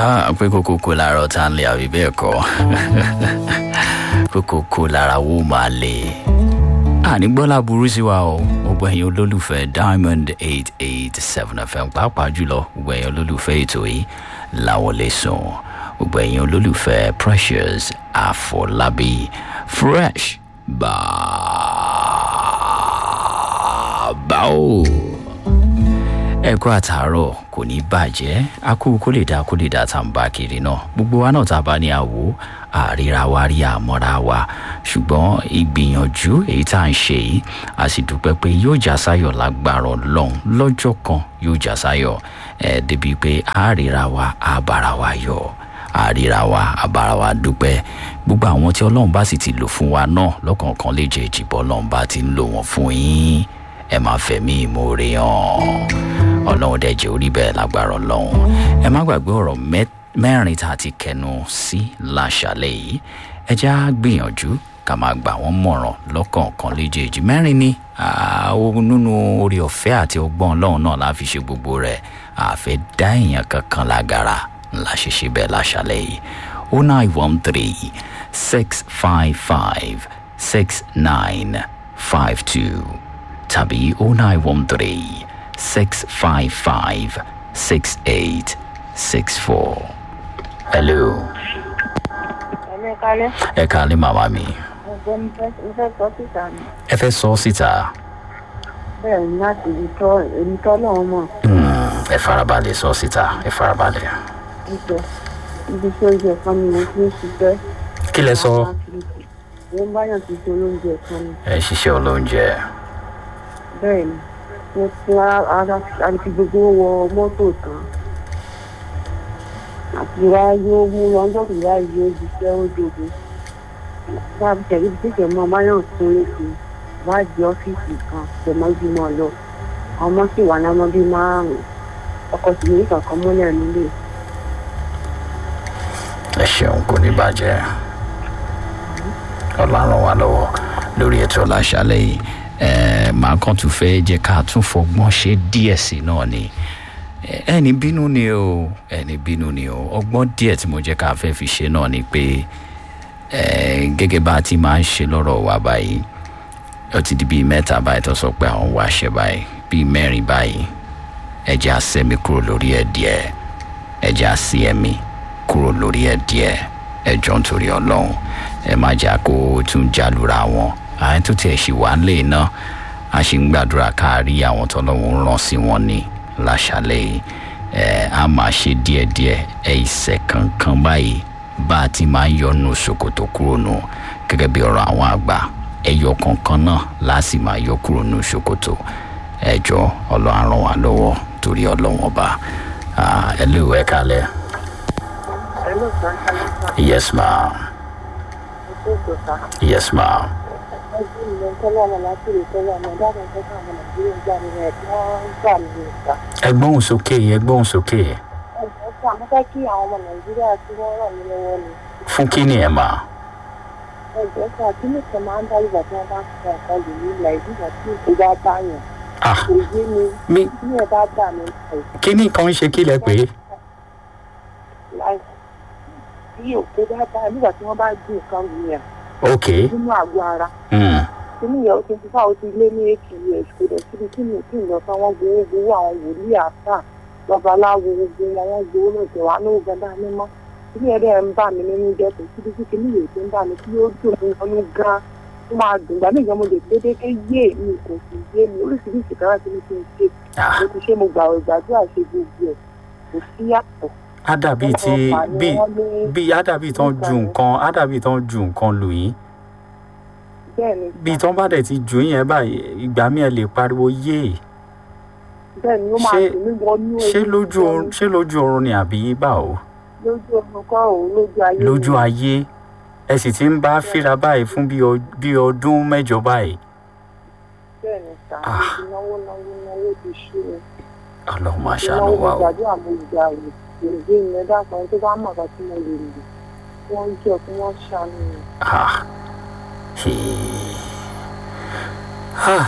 Ah, pé kókó kó lára ọ̀tá ń lé àbí bẹ́ẹ̀ kọ́ kókó kó lára wó máa lè. àní gbọ́lá burú sí wa o gbogbo ẹ̀yin olólùfẹ́ diamond eight eight seven fm pàápàá jùlọ gbogbo ẹ̀yin olólùfẹ́ ètò yìí làwọn lè sùn gbogbo ẹ̀yin olólùfẹ́ precious àfọlábí fresh bàbá o ẹ̀kọ́ àtàárọ̀ kò ní bàjẹ́ akú kó lè dá kó lè dá tá à ń bá kiri náà gbogbo wa náà tá a bá ní àwò àríra wa rí àmọ́ra wa ṣùgbọ́n ìgbìyànjú èyí tá à ń ṣe yìí a sì dúpẹ́ pé yóò já sáyọ̀ lágbára ọlọ́run lọ́jọ́ kan yóò já sáyọ̀ ẹ̀ débi pé àríra wa àbára wa yọ̀ àríra wa àbára wa dúpẹ́ gbogbo àwọn tí ọlọ́run bá sì ti lò fún wa náà lọ́kọ̀ọ̀kan lè jẹ́ ìjìbọn ọlọ́run bá ti ń lò wọ́n fún yín ẹ máa fẹ̀mí ìmoore hàn ọlọ́run dẹ̀ jẹ́ orí bẹ́ẹ̀ lágbára ọlọ́run ẹ má gbàgbé ọ̀rọ̀ mẹ́rin tá a ti kẹnu sí láṣàlẹ̀ yìí ẹ já gbìyànjú ká máa gbà wọ́n mọ̀ràn lọ́kọ̀ọ̀kan léjèèjì mẹ́rin ni nínú orí ọ̀fẹ́ àti ọgbọ́n ọlọ́run náà la fi ṣe gbogbo rẹ̀ àfẹ́ dá èèyàn kankan lágara ńlá ṣe ṣe bẹ́ẹ̀ láṣàlẹ̀ yìí o nine one three six five five six nine five two tàbí o nine one three six five five six eight six four. hello. Ẹ̀mí kálẹ̀. ẹ kálẹ̀ màmá mi. Ọ̀gbẹ́ mi fẹ́ mo fẹ́ sọ síta ni. ẹ fẹ́ sọ síta. Bẹ́ẹ̀ ni láti ibi tọ́ èmi tọ́ lọ́wọ́ mọ̀. Hmm, ẹ farabalẹ̀ sọ síta ẹ farabalẹ̀. Ìjọ ibi tí oúnjẹ kan ni mo ti ń ṣiṣẹ́. kí lẹ sọ. Mo ń báyọ̀ ti ṣe olóúnjẹ kan ni. ẹ ṣiṣẹ́ olóúnjẹ. Bẹ́ẹ̀ ni mo ti ara àti gbogbo wọ mọ́tò tán. Àti wá yóò mú lọ́jọ́ kìí wá yóò ṣiṣẹ́ ó dòdò. Bá a tẹ̀lé bí tẹ̀lé mọ́ báyọ̀ tó léṣe wá di ọ́fíìsì kan tẹ̀mọ́ ìgbìmọ̀ lọ. Ọmọ sì wà lámọ́ bíi márùn-ún. Ọkọ̀ sì ní kankan mọ́lẹ̀ nílé. ẹ ṣeun kò ní bàjẹ́ ọlọ́run wa lọ́wọ́ lórí ètò láṣálẹ̀ yìí ẹ màá kàn tún fẹ́ jẹ́ ká tún fọgbọ́n ṣe díẹ̀ sí náà ni ẹni bínú ni o ẹni bínú ni o ọgbọ́n díẹ̀ tí mo jẹ́ ká fẹ́ fi ṣe náà ni pé gẹ́gẹ́ bá a ti máa ń ṣe lọ́rọ̀ wa báyìí ó ti di bíi mẹ́ta báyìí tó sọ pé àwọn wá ṣe báyìí bíi mẹ́rin báyìí ẹ jẹ́ àṣẹ́mi kúrò lórí ẹ̀ díẹ̀ ẹ jẹ́ àṣì ẹ̀mí kúrò lórí ẹ̀ díẹ̀ ẹ jọ nítorí ọlọ́run ẹ má jà kó tún jálura wọn àwọn tó tiẹ̀ ṣì wá lè ná a ṣì ń gbàdúrà káàrí àwọn tọ́lọ́run rán sí wọn ní láṣálẹ̀ ẹ á máa ṣe díẹ̀díẹ̀ ẹ ìṣẹ̀ kankan báyìí bá a ti máa ń yọnu ṣòkòtò kúrò nù gẹ́gẹ́ bí ọ̀rọ̀ àwọn àgbà ẹyọ kankan náà láti máa yọ kúrò nù ṣòkòtò ẹ jọ ọlọ́run ràn wá lọ́wọ́ torí ọlọ́run ọba ẹ lè wẹ́ kalẹ̀. Hello, sir. Yes, ma'am. Hello, sir. Yes, ma'am. ẹgbẹ́ mi ló ń tọ́lọ́ ọmọ láti lè tọ́lọ́ ọmọ dáàbò tó kàn ọmọ nàìjíríà gbà mí rẹ̀ tí wọ́n ń gbà mí rẹ̀ sá. ẹ gbóhùn sókè ẹ gbóhùn sókè ẹ̀jẹ̀ sá mo fẹ́ kí àwọn ọmọ nàìjíríà tí wọ́n ràn mí lọ́wọ́ ni. fún kí ni ẹ máa. ẹ̀jẹ̀ sá kí nìkan máa ń dárí ìgbà tí wọ́n bá ń sọ ọ̀kan lè ní ilà ìdíjà tí èkó bá bá yàn. ah kò yé mi mi bí ẹ bá gbà mí láì kí ni nǹkan ń ṣe kí lẹ pé. láì bí òkú bá bá nígbà tí wọ́n bá dín nǹkan wù yàn ok nínú àgọ́ ara mm. kíní yẹn ó ti fi fáwọn ti lé ní eight years kò dẹ̀ síbi tí mi kì í lọ sọ wọ́n gbowó gbowó àwọn wòlíì àṣà babaláwo gbogbo wọn wọ́n gbowó náà tẹ̀ wá lówó gan dání mọ́ kíní yẹn dẹ̀ ń bà mí nínú jẹ́ kò síbi tí kíní yẹn ti ń bà mí tí yóò dùn mí lọ́nú gan tó máa dùn gbà mí gan mo lè dédé ké yé mi kò sì yé mi oríṣiríṣi kan láti ní kí n ṣe ah mo ti ṣe mo gbà ìgbàdúrà ṣe gbogbo ẹ̀ kò sí yàtọ̀ á dàbí ti bí bí á dàbí tán ju nǹkan á dàbí tán ju nǹkan lù yín bẹ́ẹ̀ ni bí tán bá dẹ̀ ti jù yín yẹn báyìí ìgbà mi ẹ lè pariwo yé bẹ́ẹ̀ ni ó máa ṣé- dùn mí wọnú ṣé lójú oorun ṣé lójú oorun ni àbí báwo lójú oorun kọ́ òun lójú ayé mi. lójú ayé ẹ sì ti ń bá fíra báyìí fún bí ọ- bí ọdún mẹ́jọ báyìí bẹ́ẹ̀ ni sà Ah. mo ti náwó náwó náwó ti ṣú mi. ọlọ́run máa mo ṣàánú náwó wa o gbàdúrà mo gbà wò èdè ìyẹn dákan ẹni tó bá mọ̀ ká tí mo lè lò kí wọ́n jẹ́ kí wọ́n ṣàánú mi. ah Hey. ah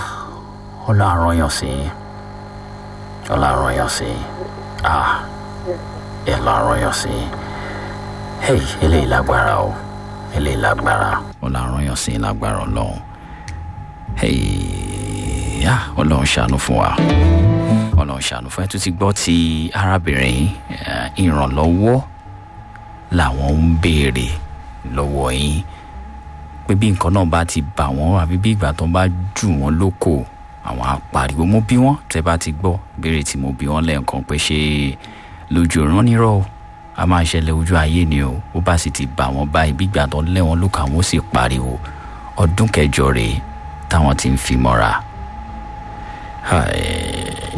ọlọ́run yàn sí ọlọ́run yàn sí ah ẹ̀ lọ àrọ́yàn sí hey eléyìí lágbára o eléyìí lágbára ó là àrọ́yàn sí lágbára ọlọ́run hey yá ọlọ́run ṣàánú fún wa ọlọ́run ṣàánú fún ẹ tó ti gbọ́ ti arábìnrin eh, ìrànlọ́wọ́ làwọn ń béèrè lọ́wọ́ yín pé bí nǹkan náà bá ti bà wọ́n àbí bí ìgbà tó bá jù wọ́n lóko àwọn apariwo mo bí wọ́n tẹ́ bá ti gbọ́ béèrè tí mo bí wọ́n lẹ́ẹ̀kan pé ṣé lójú ìran nírọ̀ o a máa ṣẹlẹ̀ ojú ayé ni o ó bá sì ti bà wọ́n báyìí bí ìgbà tó lẹ́ wọn lóko àwọn ó sì pariwo ọdún kẹjọ rèé táwọn ti ń fi mọ́ra. Hai.